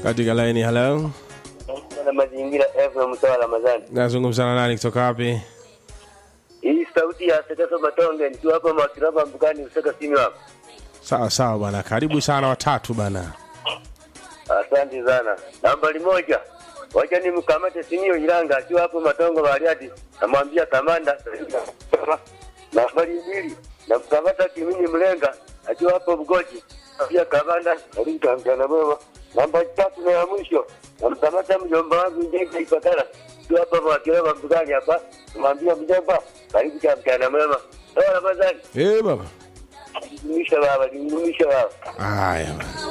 katika laini halo na mazingira FM mtoa Ramadhani. nazungumza na nani kutoka wapi Hii sauti ya Sekaso Matonge nikiwa hapa Makiraba Mbukani usaka simu hapo. sawa sawa bwana karibu sana watatu bana Asante sana. Nambari moja. Wacha nimkamate Simio Ilanga akiwa hapo Matongo Bariadi. Namwambia kamanda. Nambari mbili. Namkamata Kimini Mlenga akiwa hapo Bugoji. Pia kamanda alika mtana mwema. Nambari tatu na ya mwisho. Namkamata mjomba wangu Njenga Ipakara. Akiwa hapa Makiraba Mbukani hapa. Namwambia mjomba karibu cha mtana mwema. Sawa Ramadhani. eh baba Nimisha baba, nimisha baba. haya bana